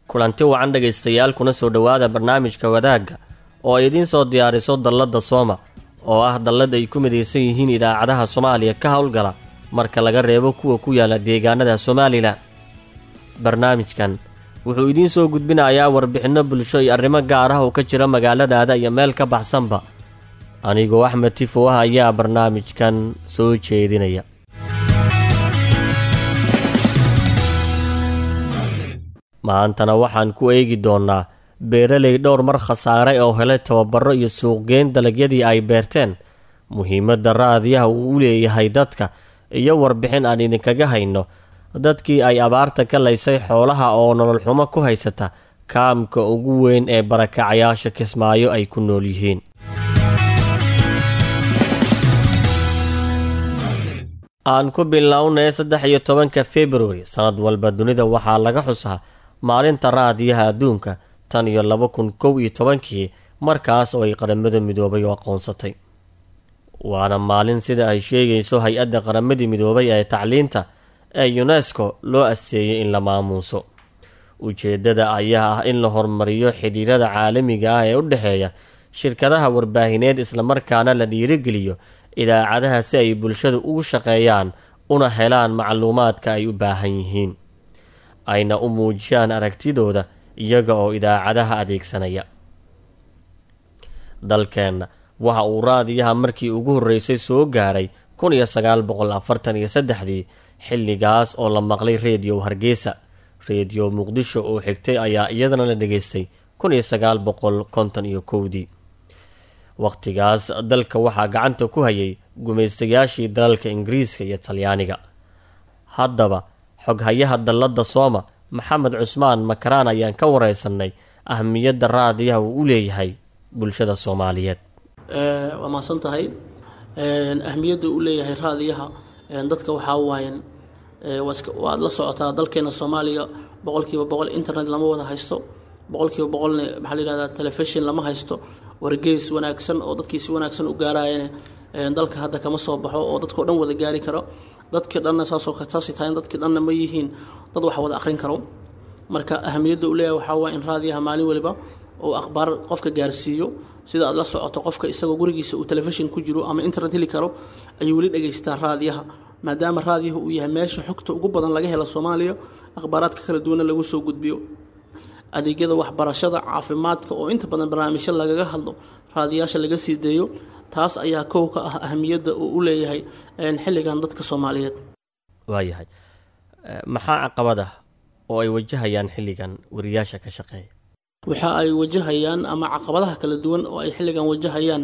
kulanti wacan dhegaystayaal kuna soo dhowaada barnaamijka wadaagga oo ay idiin soo diyaariso dalladda sooma oo ah dallad ay ku midaysan yihiin idaacadaha soomaaliya ka howlgala marka laga reebo kuwa ku yaala deegaanada somalilan barnaamijkan wuxuu idiin soo gudbinayaa warbixinno bulsho iyo arrimo gaar ah oo ka jira magaaladaada iyo meel ka baxsanba anigoo axmed tifo ah ayaa barnaamijkan soo jeedinaya maantana waxaan ku eegi doonnaa beeraley dhowr mar khasaare oo helay tababaro iyo suuqgeyn dalagyadii ay beerteen muhiimadda raadiyaha uu u leeyahay dadka iyo warbixin aan idinkaga hayno dadkii ay abaarta ka laysay xoolaha oo nolol xumo ku haysata kaamka ugu weyn ee barakacayaasha kismaayo ay ku nool yihiin aan ku bilownay saddex iyo tobanka februari sannad walba dunida waxaa laga xusaa maalinta raadiyaha adduunka tan iyo laba kun kow iyo tobankii markaas oo ay qaramada midoobay oo aqoonsatay waana maalin sida ay sheegayso hay-adda qaramadii midoobay ee tacliinta ee unesco loo asteeyey in la maamuuso ujeeddada ayaa ah in la horumariyo xidhiirada caalamiga ah ee u dhexeeya shirkadaha warbaahineed islamarkaana la dhiirigeliyo idaacadaha si ay bulshada ugu shaqeeyaan una helaan macluumaadka ay u baahan yihiin ayna u muujiyaan aragtidooda iyaga oo idaacadaha adeegsanaya dalkeenna waxa uu raadiyaha markii ugu horreysay soo gaaray kun iyo sagaal boqol afartan iyo saddexdii xilligaas oo la maqlay rediyo hargeysa rediyo muqdisho oo xigtay ayaa iyadana la dhegaystay kun iyo sagaal boqol konton iyo kowdii wakhtigaas dalka waxaa gacanta ku hayay gumaystayaashii dalalka ingiriiska iyo talyaaniga haddaba xoghayaha dalladda sooma maxamed cusmaan makaraan ayaan ka wareysanay ahmiyadda raadiyaha uu u leeyahay bulshada soomaaliyeed waa mahadsan tahay ahmiyadda uu leeyahay raadiyaha dadka waxaa waayen waad la socotaa dalkeena soomaaliya boqolkiiba boqol internet lama wada haysto boqolkiiba boqolna maxaa la yihahdaa telefishon lama haysto wargeys wanaagsan oo dadkii si wanaagsan u gaarayana dalka hadda kama soo baxo oo dadkao dhan wada gaari karo dadkii dhanna saasoo saasay tahay dadkii dhanna ma yihiin dad wax wada akhrin karo marka ahamiyadda uu leeyahay waxaa waa in raadiyaha maalin waliba uu akhbaar qofka gaarsiiyo sida aad la socoto qofka isagoo gurigiisa uu telefishin ku jiro ama internet heli karo ayuu weli dhegaystaa raadiyaha maadaama raadiyaha uu yahay meesha xogta ugu badan laga helo soomaaliya akhbaaraadka kala duwana lagu soo gudbiyo adeegyada waxbarashada caafimaadka oo inta badan barnaamijyo lagaga hadlo raadiyaasha laga sii deeyo taas ayaa kow ka ah ahamiyadda uu u leeyahay xilligan dadka soomaaliyeed waayahay maxaa caqabad ah oo ay wajahayaan xilligan wariyaasha ka shaqeeya waxa ay wajahayaan ama caqabadaha kala duwan oo ay xilligan wajahayaan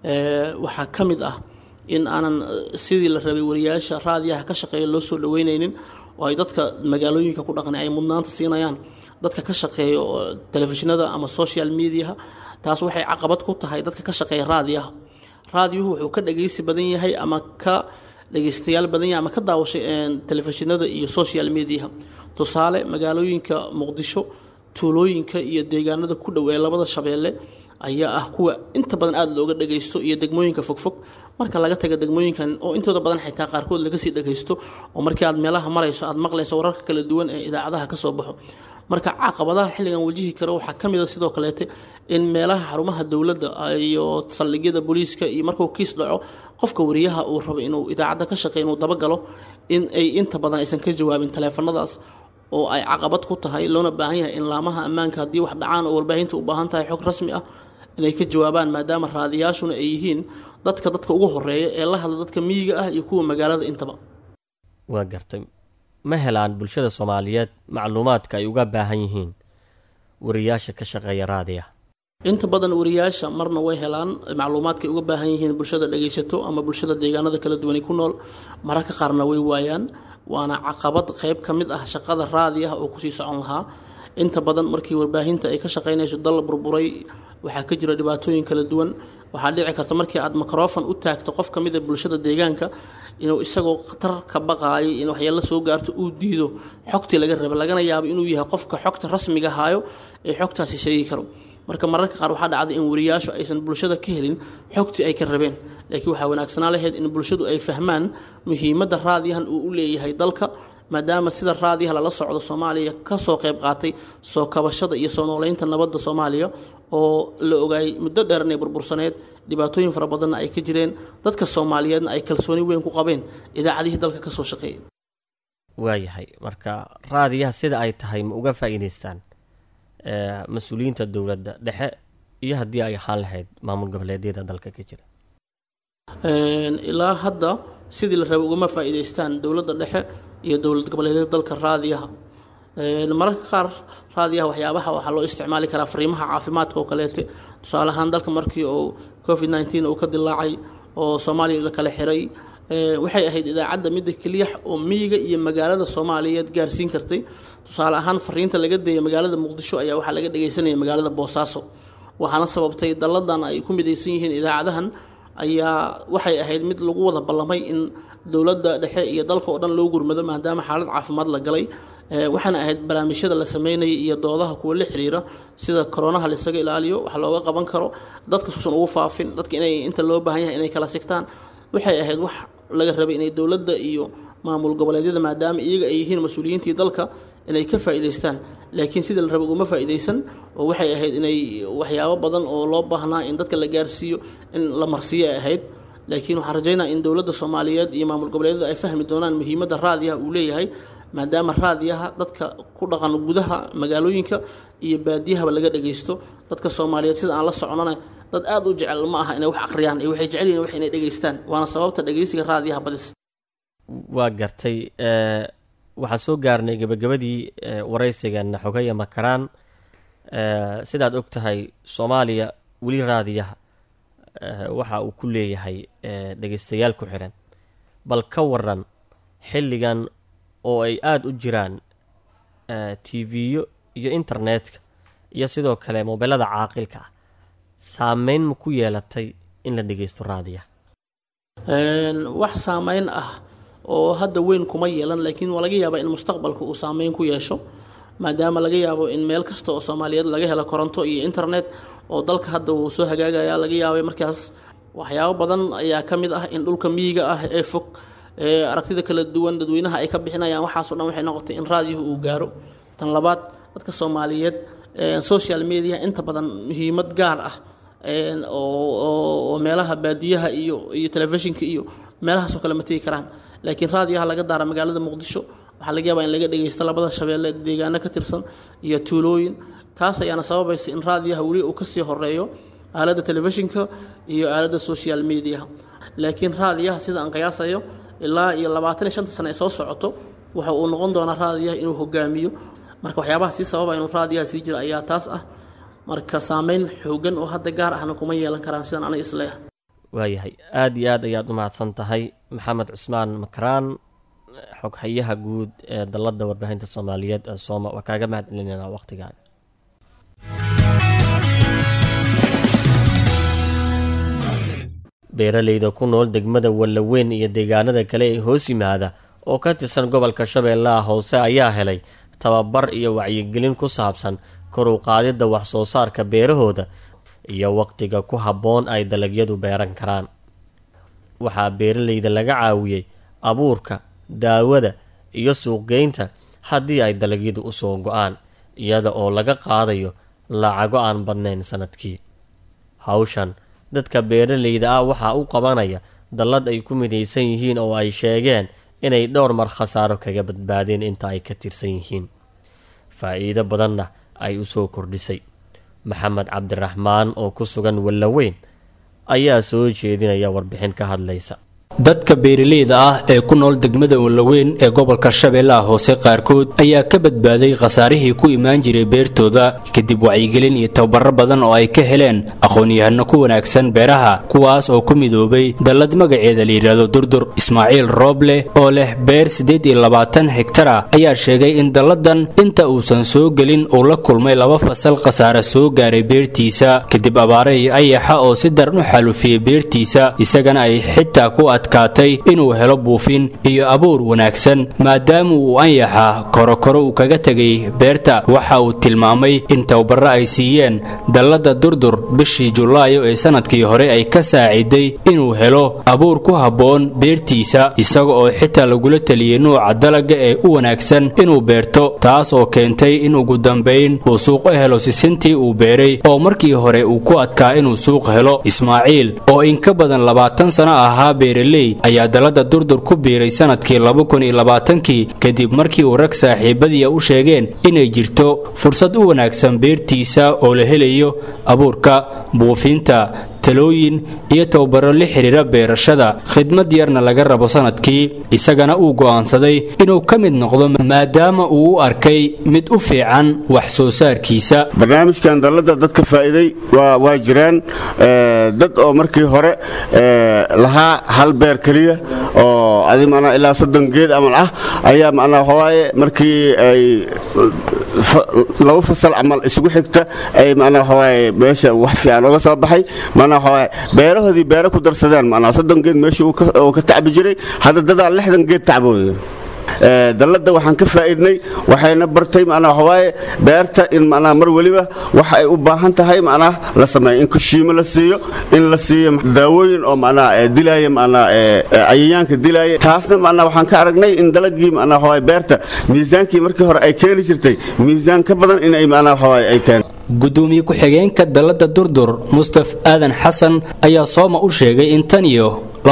waxaa ka mid ah in aanan sidii la rabay wariyaasha raadiyaha ka shaqeeya loo soo dhaweyneynin oo ay dadka magaalooyinka ku dhaqnay ay mudnaanta siinayaan dadka ka shaqeeya oo telefishinada ama social mediaha taas waxay caqabad ku tahay dadka ka shaqeeya raadiyaha raadiyuhu wuxuu ka dhageysi badan yahay ama ka dhageystayaal badan yahay ama ka daawashay telefishinada iyo social mediaha tusaale magaalooyinka muqdisho tuulooyinka iyo deegaanada ku dhow ee labada shabeelle ayaa ah kuwa inta badan aada looga dhagaysto iyo degmooyinka fogfog marka laga taga degmooyinkan oo intooda badan xitaa qaarkood laga sii dhagaysto oo markii aad meelaha marayso aad maqlayso wararka kala duwan ee idaacadaha ka soo baxo marka caqabadaha xilligan wajihi karo waxaa ka mid a sidoo kaleete in meelaha xarumaha dowladda iyo saldhigyada booliiska iyo markuu kiis dhaco qofka wariyaha uu rabo inuu idaacadda ka shaqeey inuu dabagalo in ay inta badan aysan ka jawaabin taleefanadaas oo ay caqabad ku tahay loona baahan yahay in laamaha ammaanka haddii wax dhacaan oo warbaahinta u baahan tahay xog rasmi ah inay ka jawaabaan maadaama raadiyaashuna ay yihiin dadka dadka ugu horeeya ee la hadla dadka miyiga ah iyo kuwa magaalada intaba waa gartay ma helaan bulshada soomaaliyeed macluumaadka ay uga baahan yihiin wariyaasha ka shaqeeya raadiyaha inta badan wariyaasha marna way helaan macluumaadkay uga baahan yihiin bulshada dhagaysato ama bulshada deegaanada kala duwanay ku nool mararka qaarna way waayaan waana caqabad qayb ka mid ah shaqada raadiyaha oo kusii socon lahaa inta badan markii warbaahinta ay ka shaqaynayso dal burburay waxaa ka jira dhibaatooyin kala duwan waxaa dhici karta markii aad mikrofon u taagto qof ka mid a bulshada deegaanka inuu isagoo khatar ka baqaayo in waxyaalo soo gaarto uu diido xogtii laga raba lagana yaabo inuu yahay qofka xogta rasmiga haayo ee xogtaasi sheegi karo marka mararka qaar waxaa dhacday in wariyaashu aysan bulshada ka helin xogtii ay ka rabeen laakiin waxaa wanaagsanaa lahayd in bulshadu ay fahmaan muhiimadda raadiyahan uu u leeyahay dalka maadaama sida raadiyaha lala socdo soomaaliya kasoo qayb qaatay soo kabashada iyo soo nooleynta nabadda soomaaliya oo la ogaayay muddo dheer inay burbursaneed dhibaatooyin fara badanna ay ka jireen dadka soomaaliyeedna ay kalsooni weyn ku qabeen idaacadihii dalka kasoo shaqeeyay waayahay marka raadiyaha sida ay tahay ma uga faa'iidaystaan mas-uuliyiinta dowladda dhexe iyo haddii ay ahaan lahayd maamul goboleedyada dalka ka jira ilaa hadda sidii la rabay ugama faa'iidaystaan dowladda dhexe iyo dowlad goboleedyada dalka raadiyaha mararka qaar raadiyaha waxyaabaha waxaa loo isticmaali karaa fariimaha caafimaadka oo kaleete tusaale ahaan dalka markii uu covid nneteen uu ka dilaacay oo soomaaliya la kala xiray waxay ahayd idaacadda midda keliya oo miyiga iyo magaalada soomaaliyeed gaarsiin kartay tusaale ahaan fariinta laga deeyay magaalada muqdisho ayaa waxaa laga dhagaysanaya magaalada boosaaso waxaana sababtay dalladan ay ku midaysan yihiin idaacadahan ayaa waxay ahayd mid lagu wada ballamay in dowladda dhexe iyo dalka oo dhan loo gurmado maadaama xaalad caafimaad la galay waxaana ahayd barnaamijyada la sameynaya iyo doodaha kuwa la xiriira sida koronaha laisaga ilaaliyo wax looga qaban karo dadka suusan ugu faafin dadka inay inta loo baahan yahay inay kala sigtaan waxay ahayd wax laga rabay inay dowladda iyo maamul goboleedyada maadaama iyaga ay yihiin mas-uuliyiintii dalka inay ka faa'iidaystaan laakiin sida la rabay uguma faa'iidaysan oo waxay ahayd inay waxyaabo badan oo loo baahnaa in dadka la gaarsiiyo in la marsiiyo ay ahayd laakiin waxaan rajaynaa in dowladda soomaaliyeed iyo maamul goboleedyada ay fahmi doonaan muhiimadda raadiyaha uu leeyahay maadaama raadiyaha dadka ku dhaqan gudaha magaalooyinka iyo baadiyahaba laga dhagaysto dadka soomaaliyeed sida aan la socnona dad aada u jecel ma aha inay wax akhriyaan ee waxay jecel yihin wax inay dhegaystaan waana sababta dhegaysiga raadiyaha badis waa gartay waxaan soo gaarnay gebagabadii waraysigeena xogaya makaraan sidaad og tahay soomaaliya weli raadiyaha waxa uu ku leeyahay dhegaystayaal ku xiran bal ka waran xilligan oo ay aada u jiraan tv-yo iyo internetka iyo sidoo kale mobeelada caaqilka ah saameyn ma ku yeelatay in la dhegaysto raadiyaha wax saameyn ah oo hadda weyn kuma yeelan laakiin waa laga yaabaa in mustaqbalka uu saameyn ku yeesho maadaama laga yaabo in meel kasta oo soomaaliyeed laga helo koronto iyo internet oo dalka hadda uu soo hagaagaya laga yaabay markaas waxyaabo badan ayaa ka mid ah in dhulka miyiga ah ee fog ee aragtida kala duwan dadweynaha ay ka bixinayaan waxaaso dhan waxay noqotay in raadiyuhu uu gaaro tan labaad dadka soomaaliyeed social media inta badan muhiimad gaar ah oo meelaha baadiyaha iyo iyo telefishinka iyo meelahaasoo kale ma tegi karaan laakiin raadiyaha laga daara magaalada muqdisho waxaa laga yaabaa in laga dhagaysto labada shabeelle deegaano ka tirsan iyo tuulooyin taas ayaana sababaysa in raadiyaha weli uu kasii horeeyo aaladda telefishinka iyo aaladda social mediaha laakiin raadiyaha sida aan qiyaasayo ilaa iyo labaatan iyo shanta sane ay soo socoto waxa uu noqon doonaa raadiyaha inuu hogaamiyo marka waxyaabaha sii sababa inuu raadiyaha sii jira ayaa taas ah marka saameyn xoogan oo hadda gaar ahna kuma yeelan karaan sidaan aniga isleeyahay waayahay aada iyo aad ayaad u mahadsan tahay maxamed cusmaan makaraan xoghayaha guud ee dalladda warbaahinta soomaaliyeed ee sooma waa kaaga mahad celinayna waqhtigaaga beeraleyda ku nool degmada wallaweyn iyo deegaanada kale ee hoos yimaada oo ka tirsan gobolka shabeellaha hoose ayaa helay tababar iyo wacyigelin ku saabsan kor u qaadidda wax soo saarka beerahooda iyo waqtiga ku habboon ay dalagyadu beeran karaan waxaa beeraleyda laga caawiyey abuurka daawada iyo suuqgeynta haddii ay dalagyadu usoo go-aan iyada oo laga qaadayo lacago aan badnayn sanadkii hawshan dadka beeraleyda ah waxaa u qabanaya dallad ay ku midaysan yihiin oo ay sheegeen inay dhowr mar khasaaro kaga badbaadeen inta ay ka tirsan yihiin faa-iido badanna ay u soo kordhisay maxamed cabdiraxmaan oo ku sugan wallaweyn ayaa soo jeedinaya warbixin ka hadlaysa dadka beeraleyda ah ee ku nool degmada wallaweyn ee gobolka shabeellaha hoose qaarkood ayaa ka badbaaday khasaarihii ku imaan jiray beertooda kadib wacyigelin iyo tababaro badan oo ay ka heleen aqoon-yahano ku wanaagsan beeraha kuwaas oo ku midoobay dallad magaceeda layidhaahdo durdur ismaaciil rooble oo leh beer siddeed iyo labaatan hektara ayaa sheegay in dalladan inta uusan soo gelin uu la kulmay laba fasal khasaare soo gaaray beertiisa kadib abaare iyo ayaxa oo si daran u xaalufiyey beertiisa isagana ay xitaa ku adkaatay inuu helo buufin iyo abuur wanaagsan maadaama uu anyaxa korokoro uu kaga tegay beerta waxa uu tilmaamay in tababarro ay siiyeen dallada durdur bishii julaayo ee sanadkii hore ay ka saaciday inuu helo abuur ku habboon beertiisa isaga oo xitaa lagula teliyey nuuca dalaga ee u wanaagsan inuu beerto taas oo keentay in ugu dambayn uu suuq u helo sisintii uu beeray oo markii hore uu ku adkaa inuu suuq helo ismaaciil oo in ka badan labaatan sano ahaa beeraley ayaa dallada durdur ku biiray sanadkii kii kadib markii uu rag saaxiibadiia u sheegeen inay jirto fursad u wanaagsan beertiisa oo la helayo abuurka buufinta talooyin iyo tababaro la xidhiira beerashada khidmad yarna laga rabo sanadkii isagana uu go'aansaday inuu ka mid noqdo maadaama uu u arkay mid u fiican wax soo saarkiisa barnaamijkan dallada dadka faa'iiday waa jiraan dad oo markii hore lahaa hal beer keliya oo adi manaa ilaa soddon geed amal ah ayaa manaa waxawaaye markii ay laba fasal camal isugu xigta ay manaa waxawaaye meesha wax fiican oga soo baxay manaa waxawaaye beerahoodii beero ku darsadeen manaa soddon geed meeshii uu ka tacbi jiray hadda dadaa lixdan geed tacbooda dallada waxaan ka faa'iidnay waxayna bartay manaa waxawaaye beerta in manaa mar weliba waxa ay u baahan tahay manaa la sameeyo in kushiimo la siiyo in la siiyo daawooyin oo manaa dilaaya manaa cayayaanka dilaaya taasna manaa waxaan ka aragnay in dalagii manaa waxawaaye beerta miisaankii markii hore ay keeni jirtay miisaan ka badan inay manaa waxawaaye ay keen gudoomiye ku-xigeenka dallada durdur mustaf aadan xasan ayaa sooma u sheegay in tan iyo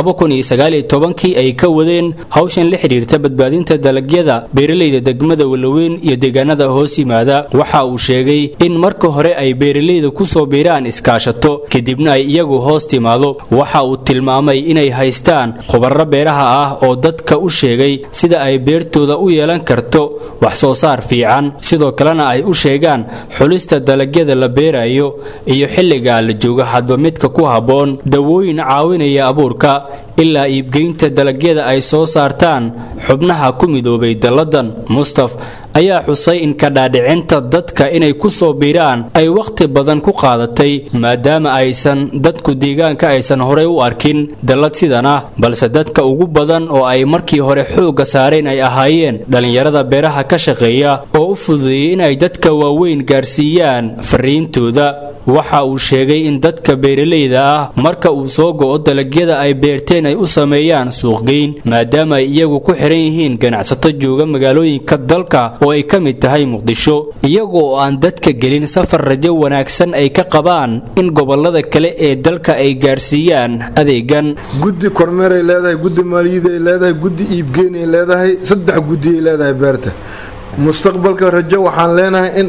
kii ay ka wadeen hawshan la xidhiirta badbaadinta dalagyada beeralayda degmada walaweyn iyo deegaanada hoos yimaada waxa uu sheegay in marka hore ay beeralayda ku soo biiraan iskaashato kadibna ay iyagu hoos timaado waxa uu tilmaamay inay haystaan khubaro beeraha ah oo dadka u sheegay sida ay beertooda u yeelan karto wax soo saar fiican sidoo kalena ay u sheegaan xulista dalagyada la beerayo iyo xilliga la joogo hadba midka ku habboon dawooyin caawinaya abuurka ilaa iibgeynta dalagyada ay soo saartaan xubnaha ku midoobay dalladan mustaf ayaa xusay in kadhaadhicinta dadka inay ku soo biiraan ay wakhti badan ku qaadatay maadaama aysan dadku deegaanka aysan horey u arkin dallad sidan ah balse dadka ugu badan oo ay markii hore xoogga saareen ay ahaayeen dhallinyarada beeraha ka shaqeeya oo u fududeeyey inay dadka waaweyn gaarsiiyaan fariintooda waxa uu sheegay in dadka beeralayda ah marka uu soo go'o dalagyada ay beerteen ay u sameeyaan suuqgeyn maadaama ay iyagu ku xihan yihiin ganacsato jooga magaalooyinka dalka oo ay ka mid tahay muqdisho iyagoo aan dadka gelin safar rajo wanaagsan ay ka qabaan in gobolada kale ee dalka ay gaarsiiyaan adeegan guddi kormeeray leedahay guddi maaliyaday leedahay guddi iibgeynay leedahay saddex guddiyay leedahay beerta mustaqbalka rajo waxaan leenahay in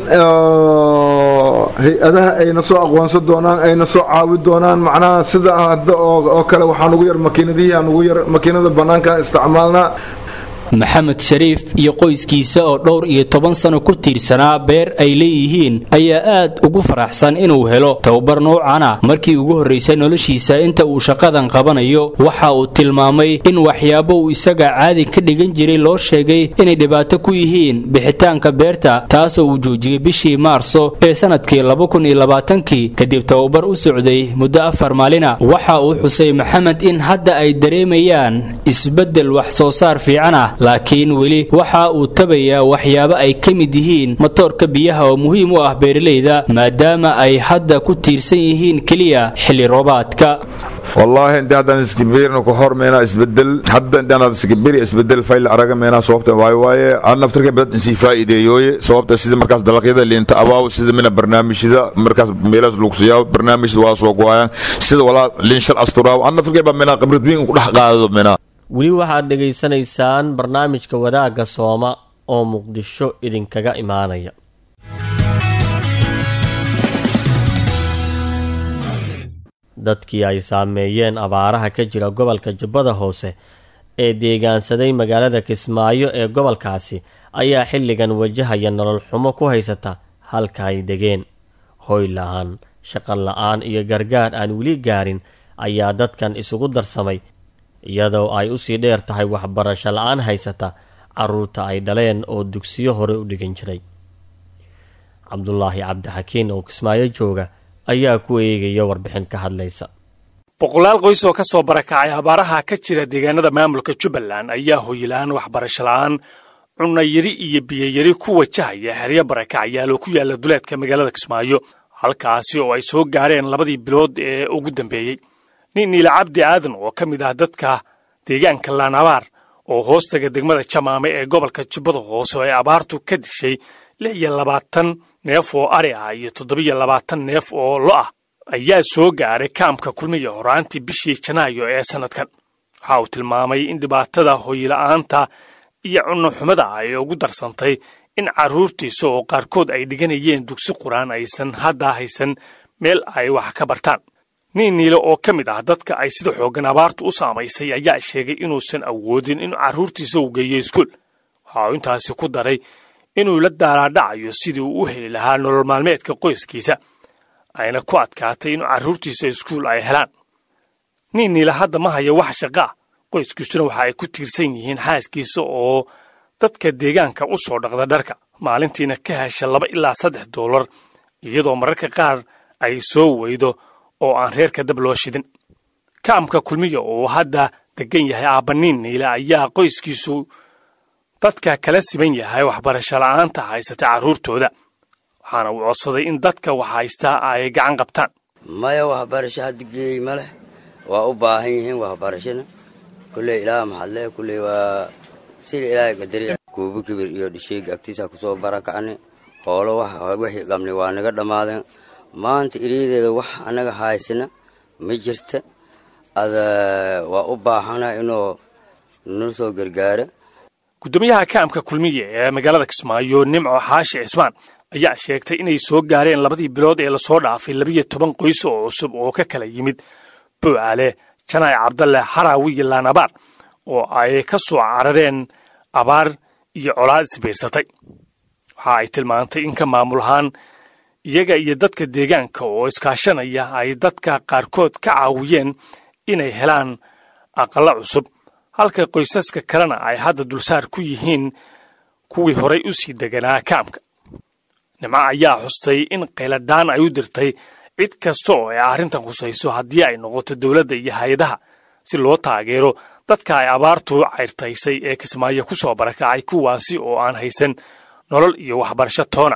hay-adaha ayna soo aqoonsan doonaan ayna soo caawi doonaan macnaha sida hadda oo kale waxaan ugu yar makiinadihii aan ugu yar makiinada bannaankaan isticmaalnaa maxamed shariif iyo qoyskiisa oo dhowr iyo toban sano ku tiirsanaa beer ay leeyihiin ayaa aad ugu faraxsan inuu helo tababar noocana markii ugu horraysay noloshiisa inta uu shaqadan qabanayo waxa uu tilmaamay in waxyaabo uu isaga caadi ka dhigan jiray loo sheegay inay dhibaato ku yihiin bixitaanka beerta taasoo uu joojiyey bishii maarso ee sanadkii kii kadib tababar u socday muddo afar maalina waxa uu xusay maxamed in hadda ay dareemayaan isbeddel wax soo saar fiican ah laakiin weli waxa uu tabayaa waxyaabo ay ka mid yihiin matoorka biyaha oo muhiim u ah beeralayda maadaama ay hadda ku tiirsan yihiin keliya xilli roobaadka wallaahi inta haddaan iskibirna ku hormayna isbedel hadda intaan iskibiri isbedel fayl araga meena sababta waayo waaye aan naftarka badan insi faa'iideeyooye sababta sida markaas dalagyada liinta abaaw sida mina barnaamijyada markaas meelaas lugsiyaa barnaamijyada waa soo go'ayaan sida walaa liin shal asturaaw aan naftarka baa meena khibrad weyn ku dhex qaadado meena weli waxaad dhegaysanaysaan barnaamijka wadaagga sooma oo muqdisho idinkaga imaanaya dadkii ay saameeyeen abaaraha ka jira gobolka jubbada hoose ee deegaansaday magaalada kismaayo ee gobolkaasi ayaa xilligan wajahaya nolol xumo ku haysata halka ay degeen hoy la-aan shaqo la-aan iyo gargaar aan weli gaarin ayaa dadkan isugu darsamay iyadoo ay usii dheer tahay waxbarasho la-aan haysata caruurta ay dhaleen oo dugsiyo hore u dhigan jiray cabdulaahi cabdixakiin oo kismaayo jooga ayaa ku eegaya warbixin ka hadlaysa boqolaal qoys oo ka soo barakacay abaaraha ka jira deegaanada maamulka jubbaland ayaa hoylaan waxbarasho la'aan cunayari iyo biyoyari ku wajahaya xeryo barakacyaal oo ku yaala duleedka magaalada kismaayo halkaasi oo ay soo gaareen labadii bilood ee ugu dambeeyey nin niile cabdi aadan oo ka mid ah dadka deegaanka laanabaar oo hoostaga degmada jamaame ee gobolka jubbada hoose oo ay abaartu ka dishay lix iyo labaatan neef oo ari ah iyo toddobiyo labaatan neef oo lo ah ayaa soo gaaray kaamka kulmiya horaantii bishii janaayo ee sannadkan waxa uu tilmaamay in dhibaatada hoyla'aanta iyo cunno xumada ay ugu darsantay in carruurtiisa oo qaarkood ay dhiganayeen dugsi qur-aan aysan hadda haysan meel ay wax ka bartaan nin niile oo ka mid ah dadka ay sida xooggan abaartu u saamaysay ayaa sheegay inuusan awoodin in carruurtiisa uu geeyo iskuul waxa uu intaasi ku daray inuu la daalaadhacayo sidii uu u heli lahaa nolol maalmeedka qoyskiisa ayna ku adkaatay in carruurtiisa iskuul ay helaan nin niile hadda ma hayo wax shaqaa qoyskiisuna waxa ay ku tiirsan yihiin xaaskiisa oo dadka deegaanka u soo dhaqda dharka maalintiina ka hesha laba ilaa saddex doolar iyadoo mararka qaar ay soo weydo oo aan reerka dab loo shidin kaamka kulmiya oo hadda degan yahay aabbaniin niile ayaa qoyskiisu dadka kala siban yahay waxbarasho la'aanta haysata carruurtooda waxaana uu codsaday in dadka wax haystaa ay gacan qabtaan maya waxbarasho hadda geey ma leh waa u baahan yihiin waxbarashona kulley ilaah maxadle kulley waa sida ilaahay qadari kuubi kibir iyo dhisheyga agtiisa kusoo barakacni hoolo wixii qabni waa naga dhammaadeen maanta iriyadeeda wax annaga haysana ma jirta ada waa u baahana inuu nala soo gargaaro guddoomiyaha kaamka kulmiye ee magaalada kismaayo nimco xaashi cismaan ayaa sheegtay inay soo gaareen labadii bilood ee lasoo dhaafay labiyo toban qoys oo cusub oo ka kala yimid bowcale janaay cabdalle haraawi iyo laanabaar oo ay ka soo carareen abaar iyo colaad isbiirsatay waxa ay tilmaantay in ka maamul ahaan iyaga iyo dadka deegaanka oo iskaashanaya ay dadka qaarkood ka caawiyeen inay helaan aqallo cusub halka qoysaska kalena ay hadda dulsaar ku yihiin kuwii horay u sii deganaa kaamka nimco ayaa xustay in qayladhaan ay u dirtay cid kasta oo ay arrintan khusayso haddii ay noqoto dowladda iyo hay-adaha si loo taageero dadka ay abaartu cayrtaysay ee kismaayo ku soo barakacay kuwaasi oo aan haysan nolol iyo waxbarasho toona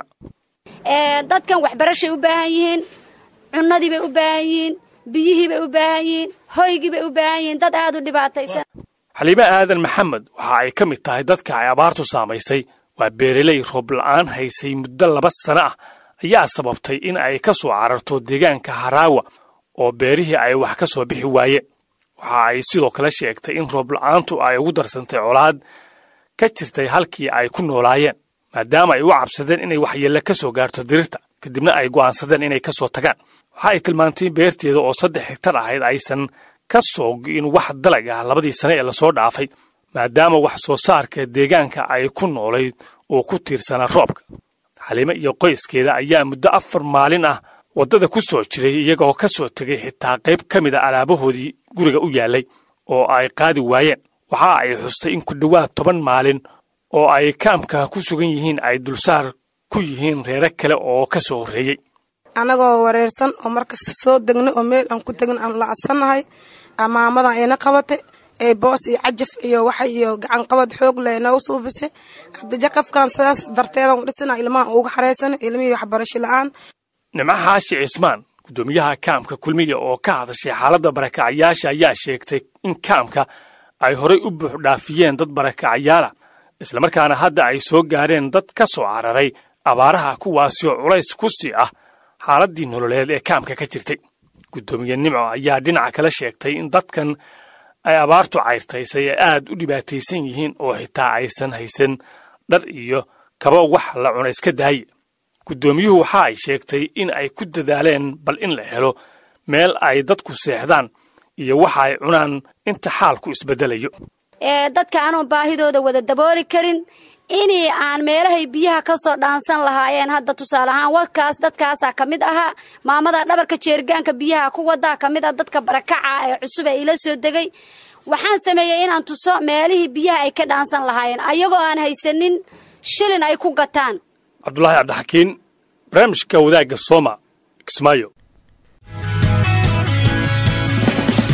dadkan waxbarashay u baahan yihiin cunnadii bay u baahan yihiin biyihii bay u baahan yihiin hoygii bay u baahan yihiin dad aad u dhibaataysan xaliime aadan maxamed waxa ay ka mid tahay dadka ay abaartu saamaysay waa beereley roob la'aan haysay muddo laba sano ah ayaa sababtay in ay ka soo cararto deegaanka haraawa oo beerihii ay wax ka soo bixi waayeen waxa ay sidoo kale sheegtay in roob la'aantu ay ugu darsantay colaad ka jirtay halkii ay ku noolaayeen maadaama ay u cabsadeen inay waxyeelle ka soo gaarto dirirta kadibna ay go'aansadeen inay ka soo tagaan waxa ay tilmaantay beerteeda oo saddex higtar ahayd aysan ka soo go'in wax dalag ah labadii sane ee lasoo dhaafay maadaama wax soo saarka deegaanka ay ku noolayd oo ku tiirsanaa roobka xaliime iyo qoyskeeda ayaa muddo afar maalin ah waddada ku soo jiray iyagoo ka soo tegay xitaa qayb ka mid a alaabahoodii guriga u yaallay oo ay qaadi waayeen waxa ay xustay in ku dhowaad toban maalin oo ay kaamka ku sugan yihiin ay dulsaar ku yihiin reere kale oo ka soo horreeyey annagoo wareersan oo markasta soo degna oo meel aan ku tegin aan lacadsannahay amaamadan ayna qabatay ee boos iyo cajaf iyo waxa iyo gacanqabad xoog leh noogu suubisay hadda jaqafkan sidaas darteedan dhisina ilmaha uga xaraysan ilmihii waxbarasho la-aan nimco xaashi cismaan guddoomiyaha kaamka kulmiya oo ka hadashay xaaladda barakacyaasha ayaa sheegtay in kaamka ay horay u buux dhaafiyeen dad barakacyaala islamarkaana hadda ay soo gaareen dad ka soo cararay abaaraha kuwaasi oo culays ku sii ah xaaladdii nololeed ee kaamka ka jirtay guddoomiye nimco ayaa dhinaca kale sheegtay in dadkan ay abaartu cayrtaysay ay aad u dhibaataysan yihiin oo xitaa aysan haysan dhar iyo kaba wax la cuna iska daaye guddoomiyuhu waxa ay sheegtay in ay ku dadaaleen bal in la helo meel ay dadku seexdaan iyo waxa ay cunaan inta xaalku isbeddelayo dadka anoon baahidooda wada dabooli karin inii aan meelahay biyaha ka soo dhaansan lahaayeen hadda tusaale ahaan wadkaas dadkaasaa ka mid ahaa maamada dhabarka jeergaanka biyaha ku wadaa ka mid ah dadka barakaca ee cusub ee ila soo degay waxaan sameeyey inaan tuso meelihii biyaha ay ka dhaansan lahaayeen ayagoo aan haysanin shilin ay ku gataan cabdulaahi cabdixakiin barnaamijka wadaagga sooma kismaayo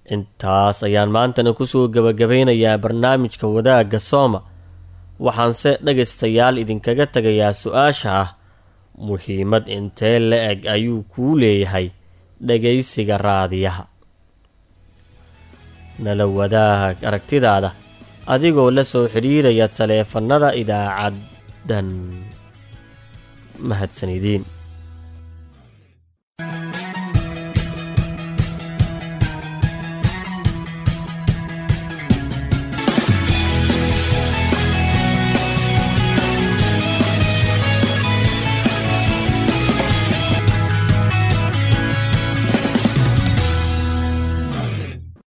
intaas ayaan maantana kusoo gebagabeynayaa barnaamijka wadaagga sooma waxaanse dhegaystayaal idinkaga tegayaa su-aasha ah muhiimad intee la eg ayuu kuu leeyahay dhagaysiga raadiyaha nala wadaag aragtidaada adigoo la soo xidhiiraya taleefannada idaacaddan mahadsanidin